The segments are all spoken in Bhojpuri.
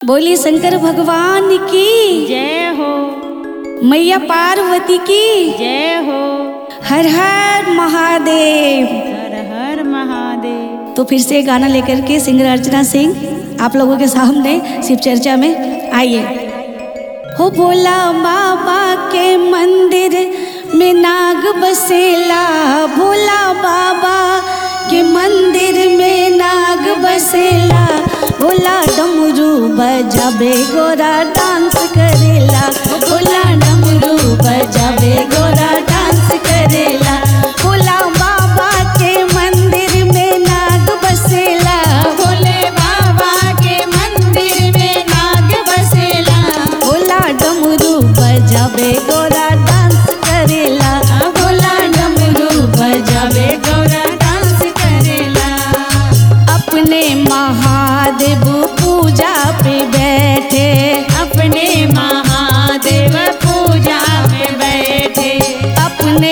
बोली शंकर भगवान की जय हो मैया पार्वती की जय हो हर हर महादेव हर हर महादेव तो फिर से गाना लेकर के सिंगर अर्चना सिंह आप लोगों के सामने शिव चर्चा में आइए हो भोला बाबा के मंदिर में नाग बसेला भोला बाबा के मंदिर में नाग बसेला भोला डमरू बजाबे गोरा डांस करेला भोला डमरू बजाबे गोरा डांस करेला भोला बाबा के मंदिर में नाग बसेला भोले बाबा के मंदिर में नाग बसेला भोला डमरू बजाबे गोरा डांस करेला भोला डमरू बजावे गौरा डांस करेला अपने महादेव पूजा पे बैठे अपने महादेव पूजा में बैठे अपने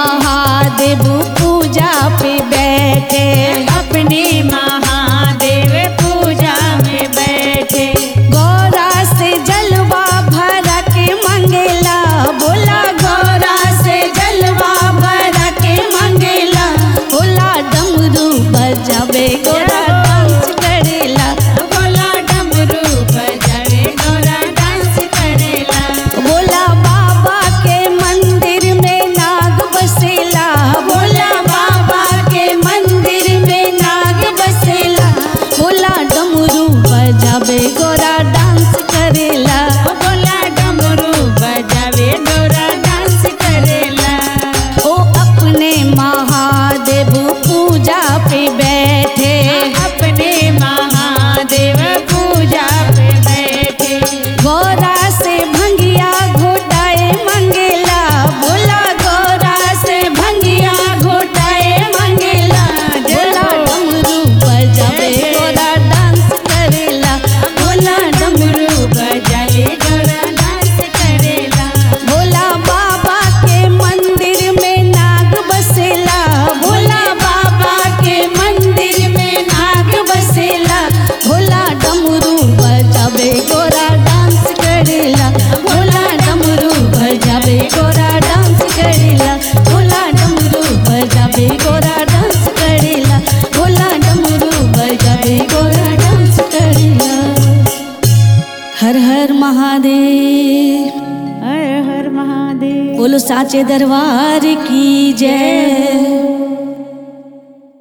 महादेव पूजा पे बैठे अपने महादेव पूजा में बैठे गौरा से जलवा भरा के मंगेला भोला गौरा से जलवा भरा के मंगेला भोला डमरू बजावे गोरा डांस करेला भोला डमरू बजावे गौरा डांस करेला भोला बाबा के मंदिर में नाग बसेला भोला बाबा के मंदिर में नाग बसेला भोला डमरू बजावे गोरा डांस करेला भोला डमरू बजावे गौरा डांस करेला ओ अपने महादेव पूजा पे बैठे अपने महादेव पूजा पे बैठे गौरा से भंगिया घोटाए मंगेला भोला गौरा से भंगिया घोटाए मंगेला भोला डमरू बजावे गोरा डांस करेला भोला डमरू बजावे गौरा डांस करेला भोला बाबा के मंदिर में नाग बसेला भोला बाबा के मंदिर में नाग बसेला भोला डमरू बजावे गोरा डांस करेला भोला डमरू बजावे गोरा डांस करेला भोला डमरू बजावे गोरा डांस करेला भोला डमरू बजावे गोरा डांस करेला हर हर महादेव हर हर महादेव बोलो साचे दरबार की जय